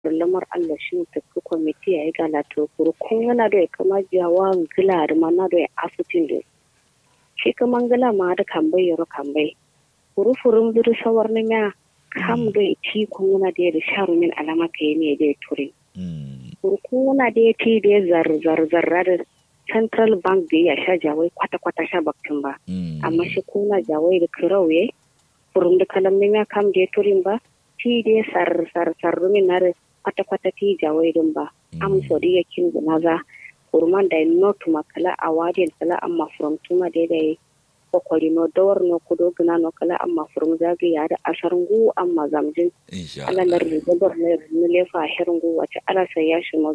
lamar Allah shi ta ku komiti ya yi gala to kuru kun yana da kama jawa gila da mana da asutin da shi kuma gila ma da kambai yaro kambai kuru furum duru sawar na ya kam da ti kun yana da da sharu min alama ka yi ne da turi kuru kun yana da ti da zar zar zarra da central bank da ya sha jawai kwata kwata sha bakin ba amma shi kuna jawai da kirauye furum da kalamin ya kam da turin ba ti da sar sar sar min na kwata-kwata ti jawaidin ba am sodi ya kin maza kurman da not makala a wadin kala amma from tuma da da kokori no dawar no kudo gina no kala amma from zagi ya da asharngu amma zamjin ala lar da bar ne ne lefa hirngu wace ala sai ya shi